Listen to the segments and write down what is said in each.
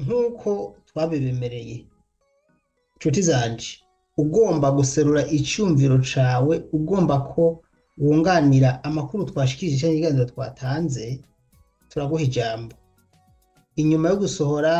nk'uko twabibemereye nshuti zanje ugomba guserura icyumviro cawe ugomba ko wunganira amakuru twashikirije cyangwa ibiganiro twatanze turaguha ijambo inyuma yo gusohora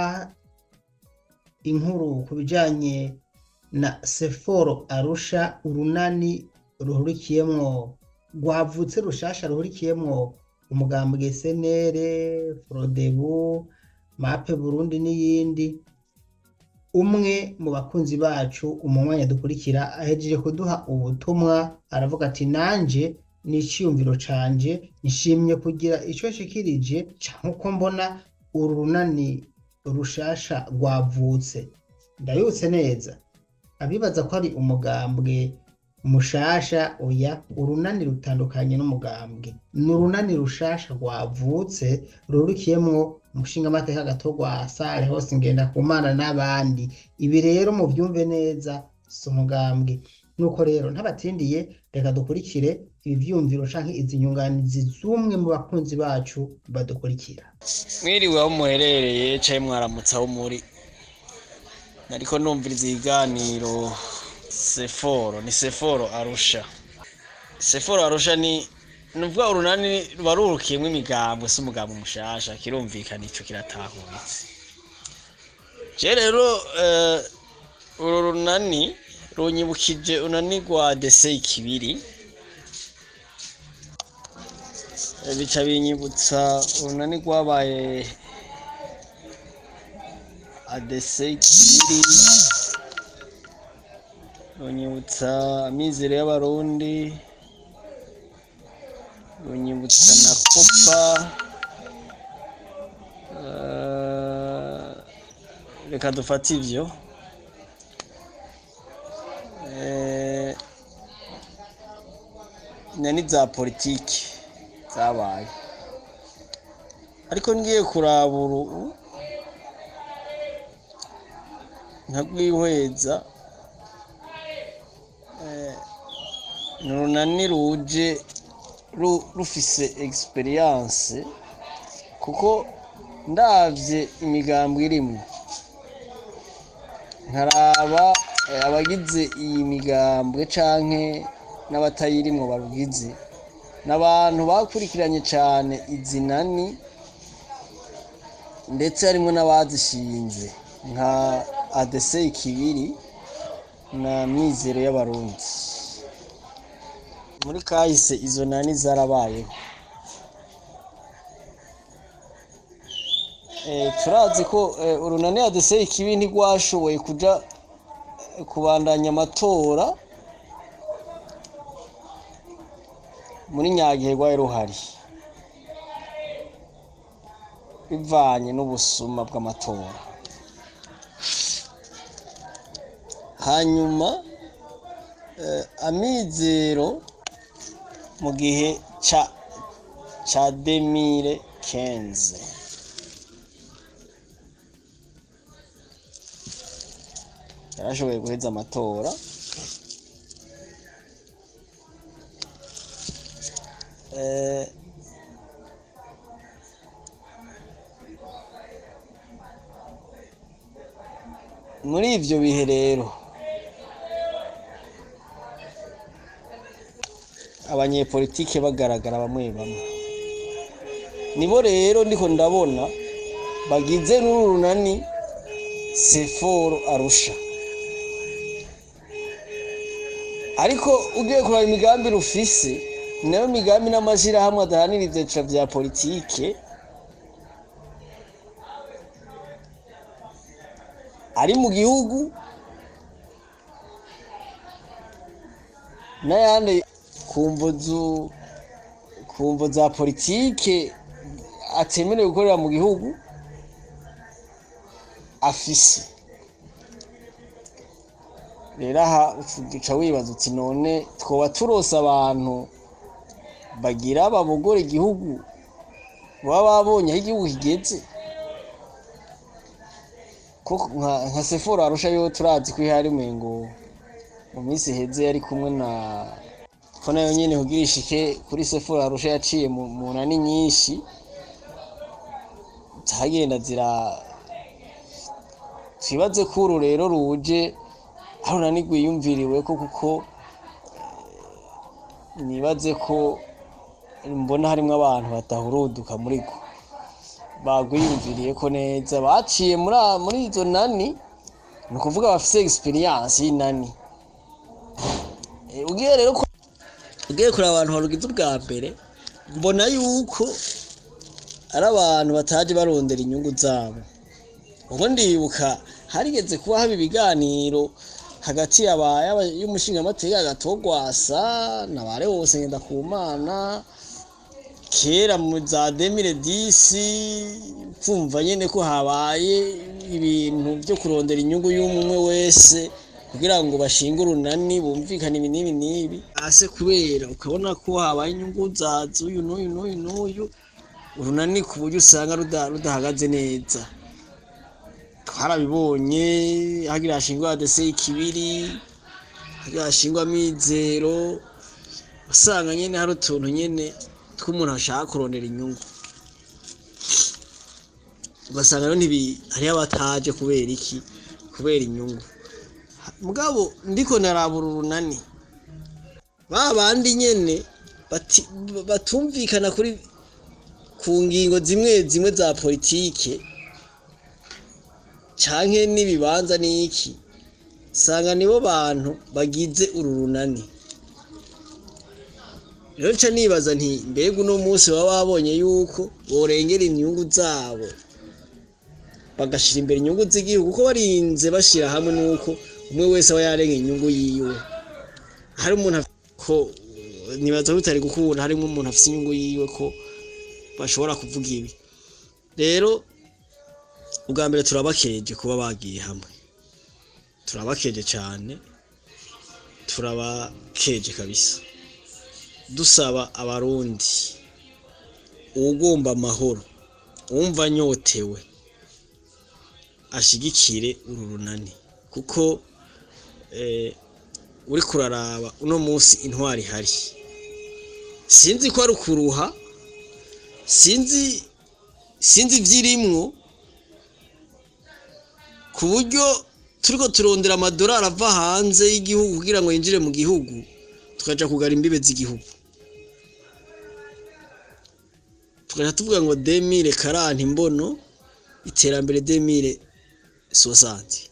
inkuru ku bijanye na seforo arusha urunani ruhurikiyemwo rwavutse rushasha ruhurikiyemwo umugambwe senere frodebu mape burundi n'iyindi umwe mu bakunzi bacu umwanya dukurikira ahejeje kuduha ubutumwa aravuga ati nanje ni iciyumviro canje nshimye kugira ico nshikirije nkuko mbona uru runani rushasha rwavutse ndabibutse neza abibaza ko ari umugambwe mushasha oya urunani rutandukanye n'umugambwe ni urunani rushasha rwavutse rurukiyemwo umushingamateka gatorwa sare hose ngenda ku mana n'abandi ibi rero muvyumve neza si umugambwe nuko rero ntabatindiye reka dukurikire ibi vyumviro canke izi nyunganizi z'umwe mu bakunzi bacu badukurikira mwiriwe aho muherereye caye mwaramutse aho muri nariko numviriza ibiganiro seforo ni seforo arusha seforo arusha ni nuvuga urunani ruba rurukiyemwo imigambwe si umugambwe mushasha kirumvikana ico kiratahuritse je rero eh, uru runani runyibukije unani rwa dese ikibiri Eh, bica binyibutsa urunani rwabaye adese ikibiri runyibutsa amizero y'abarundi runyibutsa na kopa Eh, reka dufate ivyo Eh, nani za politiki zabaye ariko ngiye kuraba uru nkarwihweza eh, ni urunani ruje ru- rufise experience kuko ndavye imigambwe irimwo nkaraba eh, abagize iyi migambwe canke n'abatayirimwo barugize n'abantu bakurikiranye cane izi nani ndetse harimwo n'abazishinze nka ADC ikibiri na mizero y'abarundi muri kahise izo nani zarabayeho Eh, turazi ko eh, urunani ADC ikibi ntigwashoboye kuja eh, kubandanya amatora muri nyagihe rwari ruhari bivanye n'ubusuma bw'amatora hanyuma eh, amizero mu gihe ca ca demire kenze yarashoboye guheza amatora Eh, muri ivyo bihe rero abanyepolitike bagaragara bamwe bamwe nibo rero ndiko ndabona bagize n'uru runani seforo arusha ariko ugiye kuraba imigambi rufise nayo migambi n'amashirahamwe adahanira ivyiciro vya politike ari mu gihugu n'ayandi ku mvuzu ku mvo za politike atemerewe gukorera mu gihugu afise rero aha uca wibaza uti none twoba turose abantu bagira babogora igihugu baba babonye aho igihugu kigeze koko nka nka sefora arusha yo turazi ko ihari ngo mu minsi iheze yari kumwe na ko nayo nyene kugira ishike kuri sefora arusha yaciye mu mu nani nyinshi zagenda zira twibaze ko uru rero ruje aho nani rwiyumviriwe ko kuko eh, nibaze ko mbona harimwo abantu batahuruduka muri rwo bagwiyumviriye ko neza baciye muri a- muri izo nani ni ukuvuga bafise experience y'inani Eh, ugiye rero ko ugiye kureba abantu barugize ubwa mbere mbona yuko ari abantu bataje barondera inyungu zabo ubwo ndibuka harigeze kuba haba ibiganiro hagati yaba- yaba- y'umushingamateka agatogwasa na bare wose ngenda ku mana kera mu za demire disi kumva nyene ko habaye ibintu byo kurondera inyungu y'umwe wese kugira ngo bashinge urunani bumvikane ibi n'ibi n'ibi ase kubera ukabona ko habaye inyungu za z'uyu n'uyu n'uyu n'uyu urunani ku buryo usanga ruda- rudahagaze neza twarabibonye hagira hashingwa adese ikibiri hagira hashingwa amizero usanga nyene hari utuntu nyene tw'umuntu ashaka kurondera inyungu ugasanga rero ntibi hariho abataje kubera iki kubera inyungu mugabo ndiko narabura urunani ba bandi nyene bati- batumvikana kuri ku ngingo zimwe zimwe za politike canke n'ibibanza n'iki sanga nibo bantu bagize uru runani rero nca nibaza nti mbega uno munsi baba babonye yuko borengera inyungu zabo bagashira imbere inyungu z'igihugu kuko barinze bashira hamwe nuko umwe wese aba yarenga inyungu yiwe hari umuntu af- ko nibaza ko bitari gukunda harimo umuntu afite inyungu yiwe ko bashobora kuvuga ibi rero ubwa mbere turabakeje kuba bagiye hamwe turabakeje cyane turabakeje kabisa dusaba abarundi uwugomba amahoro uwumva anyotewe ashigikire uru runani kuko eh, uriko uraraba uno munsi intwari ihari sinzi ko ari ukuruha sinzi sinzi ibyirimwo ku buryo turiko turondera amadolari ava hanze y'igihugu kugira ngo yinjire mu gihugu tukaja kugara imbibe z'igihugu tukaja tuvuga ngo demire karanti imbono iterambere demire sosanti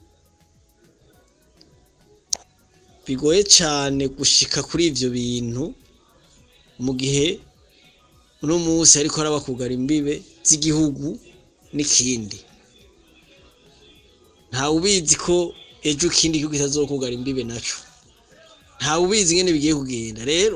bigoye cyane gushika kuri ivyo bintu mu gihe uno munsi ariko araba kugara imbibe z'igihugu n'ikindi ntawe ubizi ko ejo ikindi gihugu kitazokugara imbibe naco ntawe ubizi ingene bigiye kugenda rero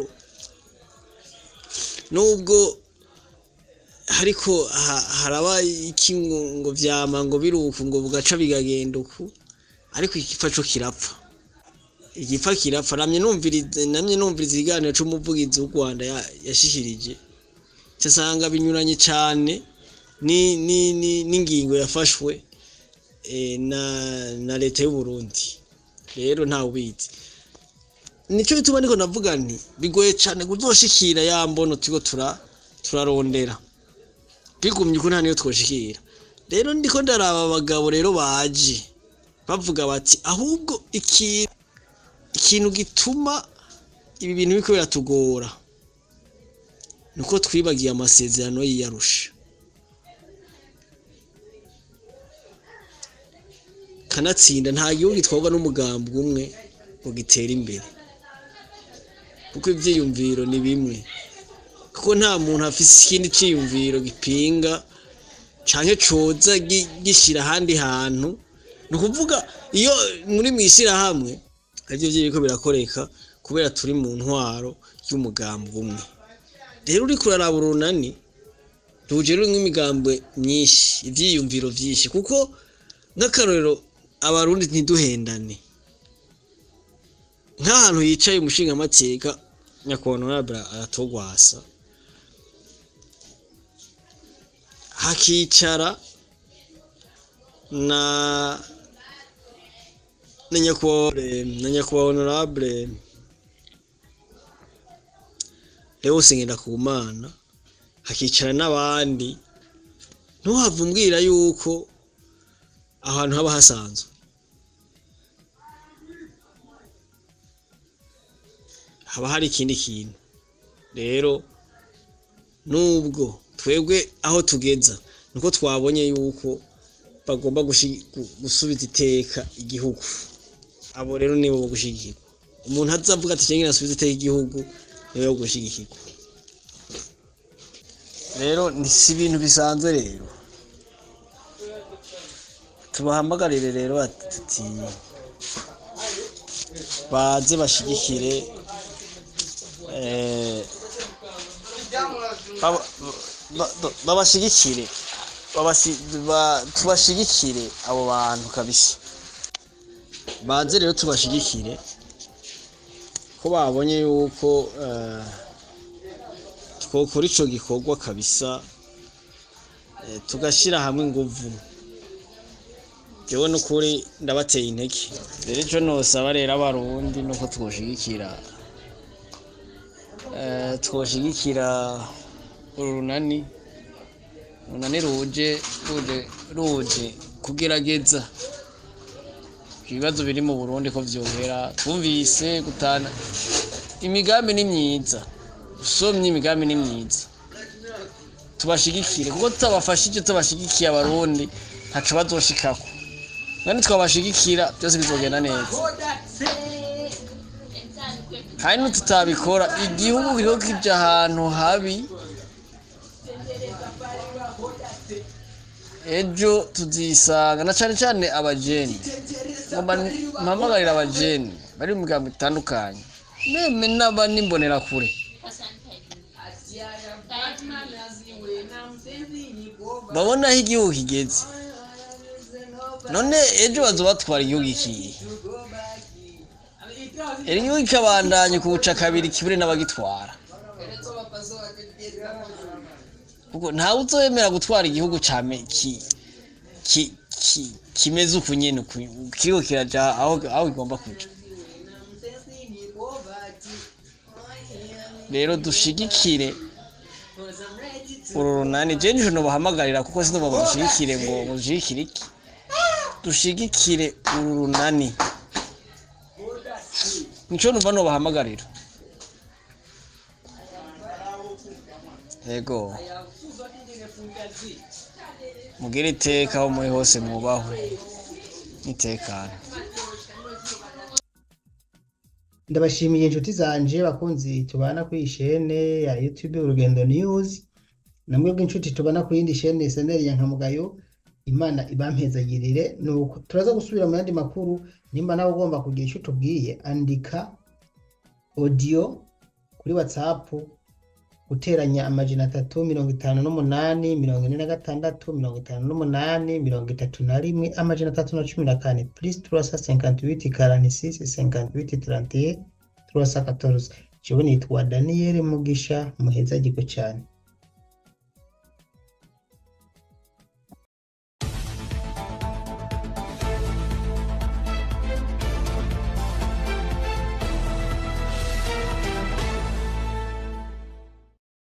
nubwo hariko ha- haraba iki ngo ngo vyama ngo biruku ngo bugaca bigagenda uku ariko igipfa co kirapfa igipfa kirapfa namye numviriza namye numviriza ikiganiro c'umuvugizi w'u Rwanda ya- yashishirije nsanga binyuranye cane ni ni ni n'ingingo yafashwe eh, na na leta y'u Burundi rero ntawe ubizi nico bituma niko navuga nti bigoye cane kuzoshikira ya mbono turiko tura turarondera bigumye ko nta niyo twoshikira rero ndiko ndaraba abagabo rero baje bavuga bati ahubwo ikintu ikintu gituma ibi bintu biriko biratugora nuko twibagiye amasezerano y'iyarusha kanatsinda nta gihugu gitwarwa n'umugambi umwe ngo gitere imbere kuko ivyiyumviro ni bimwe kuko nta muntu afise ikindi ciyumviro gipinga canke coza gi- gishira ahandi hantu ni ukuvuga iyo muri mw'ishirahamwe arivyo vyiriko birakoreka kubera turi mu ntwaro y'umugambi umwe rero uriko uraraba urunani ruje rurimwo imigambwe myinshi ivyiyumviro vyinshi kuko nk'akarorero abarundi ntiduhendane nk'ahantu yicaye umushingamateka nyakubahwa honorable aratogwasa hakicara na na nyakubahwa na nyakubahwa honorable Leonce Ngendakumana hakicara n'abandi ntuhave umbwira yuko ahantu haba hasanzwe haba hari ikindi kintu rero nubwo twebwe aho tugeza nuko twabonye yuko bagomba gushi- gu- gusubiza iteka igihugu abo rero nibo bo gushigikirwa umuntu azavuga ati cyangwa asubiza iteka igihugu niwe wo gushigikirwa rero ni si ibintu bisanzwe rero tubahamagarire rero ati baze bashigikire eh, baba- ba- ba- babashigikire babasi- ba- tubashigikire abo bantu kabisa baze rero tubashigikire ko babonye yuko eh, twokora ico gikorwa kabisa eh, tugashyira hamwe inguvu jewe n'ukuri ndabateye intege rero ico nosaba rero abarundi nuko twoshigikira eh, twoshigikira uru runani runani ruje ruje ruje kugerageza ibibazo biri mu burundi ko vyohera twumvise gutana imigambi ni myiza usomye imigambi ni myiza tubashigikire kuko tutabafashije tutabashigikiye abarundi ntaco bazoshikako kandi twabashigikira byose bizogenda neza kandi nitutabikora igihugu kiriko kija ahantu habi ejo tuzisanga na cane cane abajeni ngomba mpamagarira abajeni bari mu migambo itandukanye meme n'abandi kure babona aho igihugu kigeze none ejo bazobatwara igihugu ikihe iri gihugu kikabandanya kubuca kabiri kibure n'abagitwara kuko ntawe uzoyemera gutwara igihugu cyame ki ki ki kimeze uku nyene uku kiriko kiraja aho aho kigomba kuja rero dushigikire uru runani je nijo nobahamagarira kuko sinumva ngo dushigikire ngo ngo dushigikire iki dushigikire uru runani nico numva nobahamagarira yego mugire iteka aho muri hose mwubahwe nitekane ndabashimiye inshuti zanje bakunzi tubana kuri iyi shene ya youtube urugendo news namwe bw'inshuti tubana ku yindi shene seneri ya nkamugayo imana ibampezagirire nuko turaza gusubira mu yandi makuru nimba nawe ugomba kugira icyo tubwiye andika audio kuri whatsapp guteranya amajana atatu mirongo itanu n'umunani mirongo ine na gatandatu mirongo itanu n'umunani mirongo itatu na rimwe amajana atatu na cumi na kane plus turasa cinquante-huit quarante-six cinquante-huit trente-et trois cent quatorze jewe nitwa daniyeli mugisha muheza giko cyane